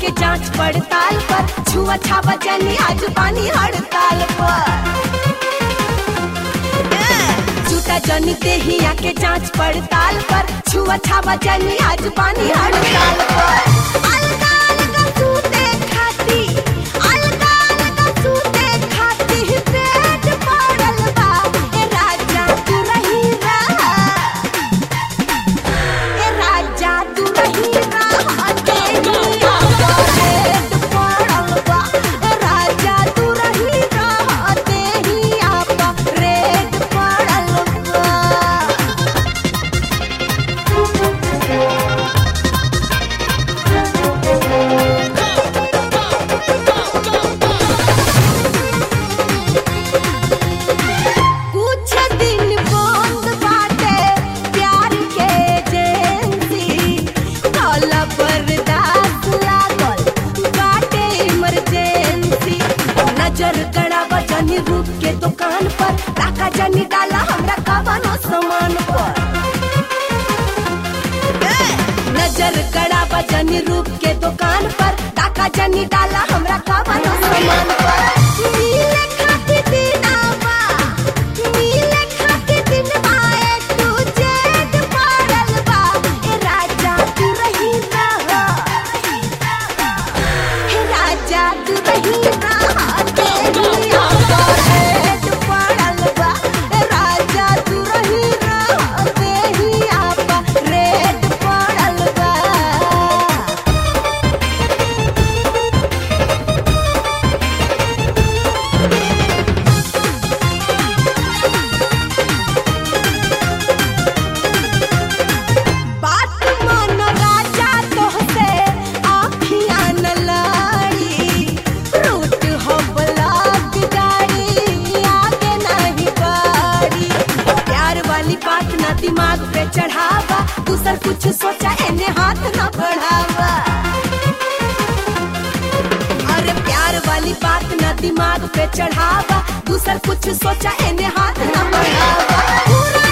के जांच पड़ताल पर छुआ छावा जनी आज पानी हड़ताल पर झूठा जनी देहिया के जांच पड़ताल पर छुआ छावा जनी आज पानी हड़ताल पर अलगा अलगा सूते खाती अलगा अलगा सूते खाती पेट पड़ल बा ए राजा तू रही रहा ए राजा तू रही रहा तेरी पेट पड़ल बा ए राजा तू रही रहा तेरी आपा रेट पड़ल बा कुछ दिन बंद बाटे प्यार के एजेंसी काला बर्दाश्त लागल बाटे इमरजेंसी नजर गड़ावा जनी रूप के दुकान पर टाका जनी डाला हमरा कवनो सामान पर नजर गड़ावा जनी रूप के दुकान पर टाका जनी डाला हमरा कवनो सामान पर नीले खाती दिनावा नीले खाती दिनवा एक तू जेद पड़ल बा ए राजा तू रही रहा हे राजा तू रही रहा तेरी आंखों रेड पड़ल बा ए राजा तू रही रहा तेरी आपा रेड पड़ल बा बात मन राजा तोहसे आँखियाँ न लाड़ी रूट हो ब्लॉक गाड़ी आगे नहीं बढ़ी प्यार वाली बात ना दिमाग पे चढ़ावा दूसर कुछ सोचा एने हाथ न बढ़ावा अरे प्यार वाली बात ना दिमाग पे चढ़ावा दूसर कुछ सोचा एने हाथ न बढ़ावा पूरा